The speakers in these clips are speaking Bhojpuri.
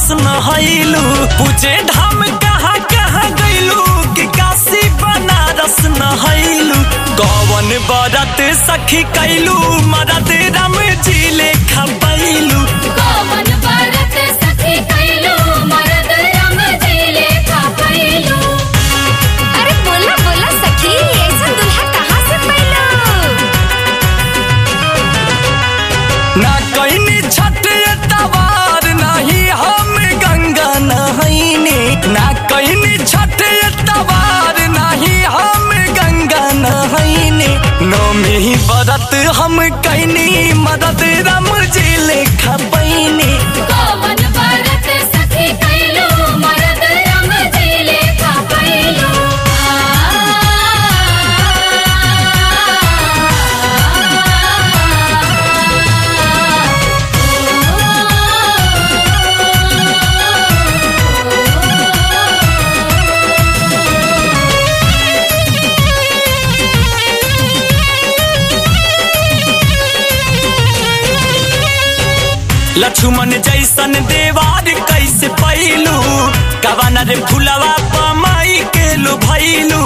नहैलू पूछे धाम कहाँ कहाँ गैलू कि काशी बनारस नहैलू कौन बरत सखी कैलू मरद राम जी लेखा पैलू कौन बरत सखी कैलू मरद राम जी लेखा कैलू अरे बोला बोला सखी ऐसा दुल्हा कहाँ से पैलो ना कैनी छठ तवार नहीं हम गंगा नहैनी ना कैनी छठ तवार नहीं हम गंगा नहैनी नौमी बरत हम कैनी मदद राम जी लेखा पैनी कौन बरत सखी कैलू मरद राम जी लेखा कैलू लक्ष्मण जैसन देवार कैसे पैलू कवाना रे फुलवा पमाई के लो भैलू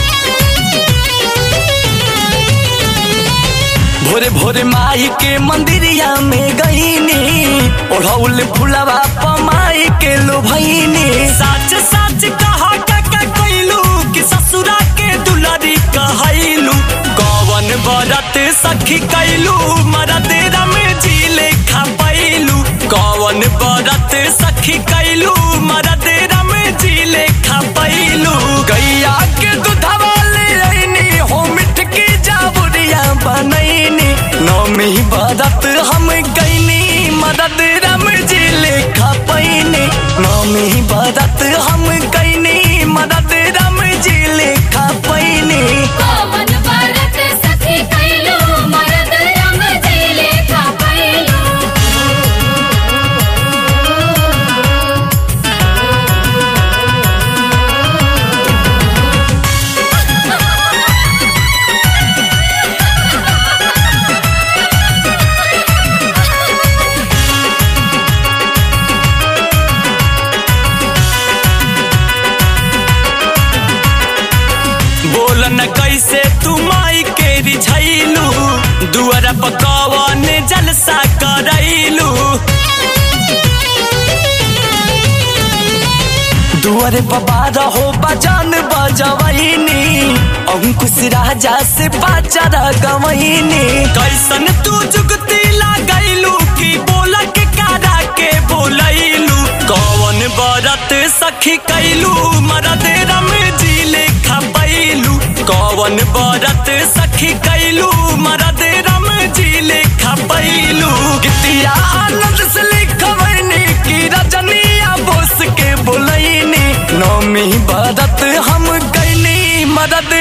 भोरे भोरे माई के मंदिरिया में गईनी ओढ़ौल फुलवा पमाई के लो भईनी सच सच कहा का कैलू कि ससुरा के दुलारी कहैलू कौन बरत सखी कैलू मरद रम जी लेखा पैलू कौन बरत सखी कैलू मरद रम जी लेखा पैलू गैया के दूधवा ले रैनी हो मिठ की जाबुरिया बनैनी नौमी बरत हम गैनी मदद रम जी लेखा पैनी नौमी बरत हम गैनी मदद रम जी लेखा पैनी कौन बरत सखी कैलू मरद राम जी लेखा कैलू बोल न कैसे तू माई के रिझैलू दुआर पकवन जलसा करैलू दुआरे बाबा हो बजान बजवैनी अंकुश राजा से बाजार गवैनी कैसन तू जुगती लागैलू कि बोला के कारा के बोलैलू कौन बरत सखी कैलू मरद रम जी लेखा पैलू कौन बरत सखी कैलू मरद रम जी लेखा पैलू गीतिया आनंद से लिखवैनी कि रजनिया बोस के बोलैनी नौमी बरत हम कैनी मदद